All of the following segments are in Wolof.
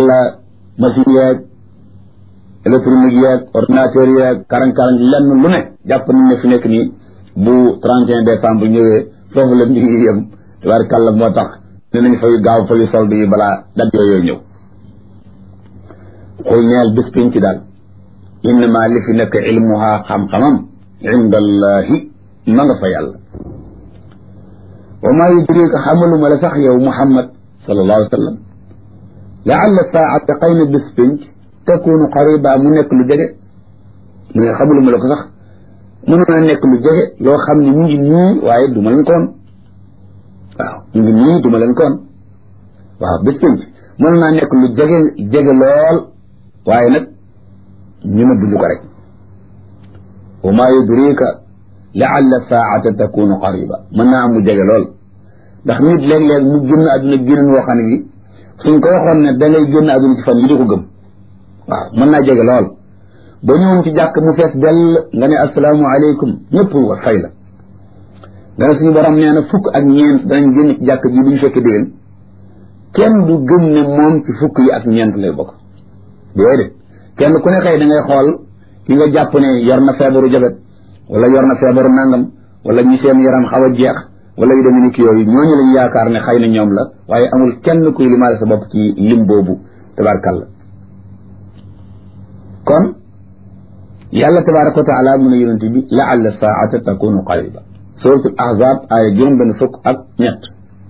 tabarkàlla machine yeeg électronique yeeg ordinateur yeeg karang-karang lenn lu ne jàpp nañ ne fi nekk nii bu 31 décembre ñëwee foofu la mbir yi yem tabarkàlla moo tax ne nañ fay gaaw fayu solde yi balaa dat yooyu ñëw xul ñeel bis pinc daal innama li fi nekk ilmuha xam-xamam inda allahi ma nga fa yàlla wa maa yudrika xamaluma la sax yow muhammad sallallahu alayhi wa sallam laalla saata xëy na bis pinc takunu qariba mu nekk lu jege mu ne xamaluma la ko sax mënoon a nekk lu jege loo xam ne mu ngi nii waaye du ma leen koon waaw mu ngi nii du ma leen koon waaw bis pinc mën naa nekk lu jege jege lool waaye nag ñu ne buñu ko rek wa maa yudrika laalla saata takunu qariba mën naa am mu jege lool ndax nit léeg-léeg mu génn àdduna génn woo xam ne bi suñ ko waxoon ne da ngay génn àdduna ci fan yi di ko gëm waaw mën naa jege lool ba ñëwoon ci jàkk mu fees dell nga ne asalaamu aleykum ñëpp wa fay la nga ne suñu borom nee na fukk ak ñeent danañ génn ci jàkk ji duñu fekke déwén kenn du gëm ne moom ci fukk yi ak ñeent lay bokk déedéet kenn ku ne xëy da ngay xool ki nga jàpp ne yor na feebaru jabet wala yor na feebaru nangam wala ñi seen yaram xaw a jeex wala yu demee ni ki yooyu ñooñu lañ yaakaar ne xëy na ñoom la waaye amul kenn kuy limaale sa bopp ci lim boobu tabarkalla kon yàlla tabaraka wa taala mu ne yonente bi laalla saata takunu qariba suratul ahzab aaya juróom benn fukk ak ñett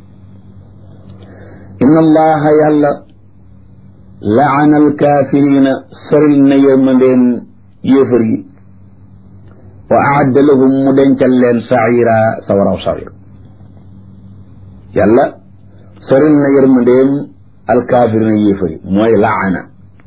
inna allaha yàlla laana alkaafirina soril na yërmandeen yéefar yi wa aadda lahum mu dencal leen saira sawaraw sawir yàlla soril na yërmandeem alkaafirina yéefar yi mooy laana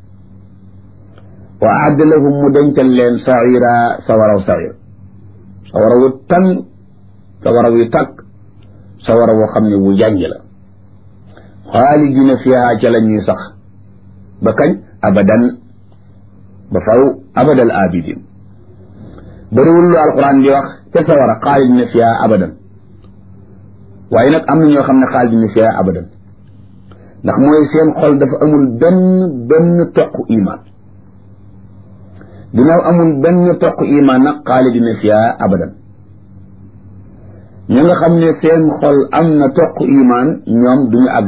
wa aadda lahum mu dencal leen saira sawaraw sawir sawara wu tàng sawara wu tàkk sawara woo xam ne wu jànj la xaalidina fiha ca la ñuy sax ba kañ abadan ba faw abadal abidin bëriwul lu alquran di wax ca sawara xaalidina fiha abadan waaye nag am na ñoo xam ne xaalidina fiha abadan ndax mooy seen xol dafa amul benn benn toq iman ginnaaw amul benn toq iman nag xaalidina fiha abadan ñi nga xam ne seen xol am na toq iman ñoom duñu àgg